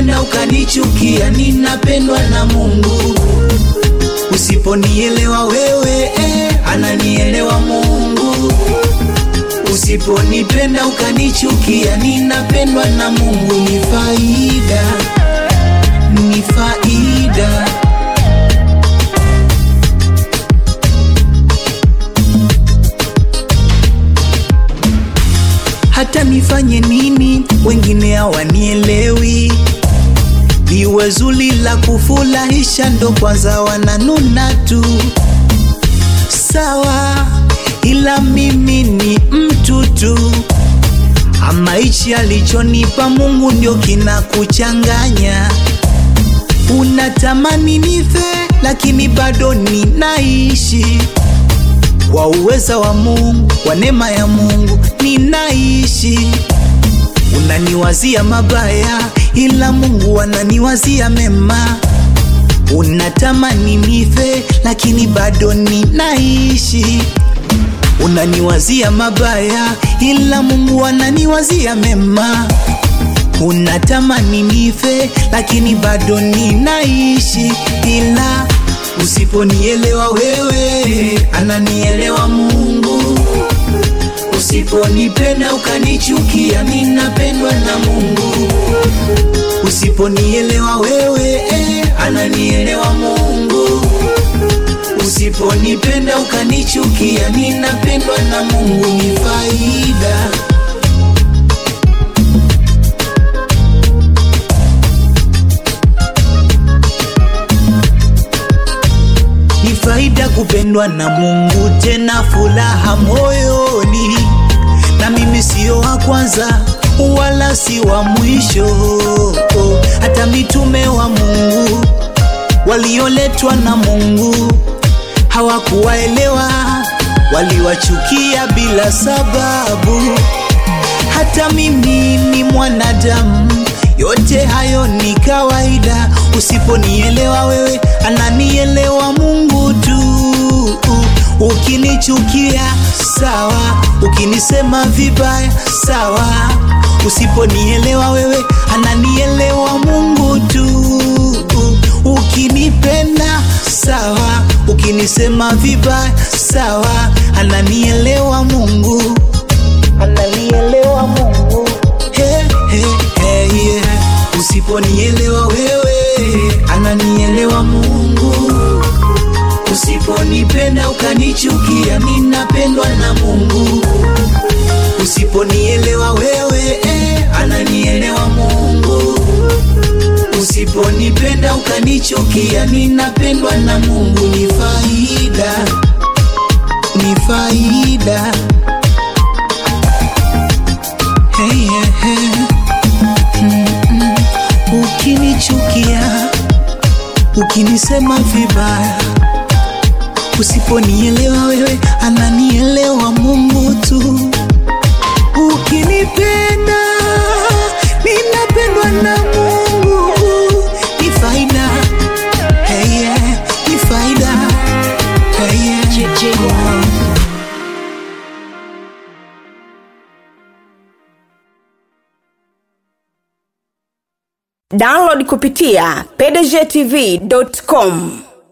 usiponipenda ukanichukia, ninapendwa na Mungu. Usiponielewa wewe eh, ananielewa Mungu. Usiponipenda ukanichukia, ninapendwa na Mungu. Ni faida, ni faida. Hata nifanye nini, wengine hawanielewi. Liwe zuri la kufurahisha, ndo kwanza wananuna tu. Sawa, ila mimi ni mtu tu. Ama hichi alichonipa Mungu ndio kinakuchanganya. Unatamani nife, lakini bado ninaishi kwa uweza wa Mungu, kwa neema ya Mungu ninaishi. Unaniwazia mabaya, ila Mungu ananiwazia mema. Unatamani nife, lakini bado ninaishi. Unaniwazia mabaya, ila Mungu ananiwazia mema. Unatamani nife, lakini bado ninaishi, ila usiponielewa wewe, ananielewa Mungu. Usiponipenda ukanichukia, ninapendwa na Mungu. Usiponielewa wewe, eh, ananielewa Mungu. Usiponipenda ukanichukia, ninapendwa na Mungu. Ni faida ni faida kupendwa na Mungu, tena furaha moyoni. Na mimi sio wa kwanza wala si wa mwisho, hata mitume wa Mungu walioletwa na Mungu hawakuwaelewa, waliwachukia bila sababu. Hata mimi ni mwanadamu, yote hayo ni kawaida. Usiponielewa wewe, ananielewa Mungu tu. Ukinichukia sawa, ukinisema vibaya sawa. Usiponielewa wewe, ananielewa Mungu tu. Ukinipenda sawa, ukinisema vibaya sawa, ananielewa Mungu, ananielewa Mungu. Hey, hey, hey, yeah. Usiponielewa wewe, ananielewa Mungu. Usiponipenda ukanichukia, ninapendwa na Mungu. Usiponielewa wewe, eh, ananielewa Mungu. Usiponipenda ukanichukia, ninapendwa na Mungu. Ni faida, ni faida. Hey, yeah, hey. Mm-mm. Ukinichukia, ukinisema vibaya, usiponielewa wewe, ananielewa Mungu tu. Ukinipenda, ninapendwa na Mungu. Ni faida, hey, yeah. Ni faida, hey, yeah. download kupitia pdgtv.com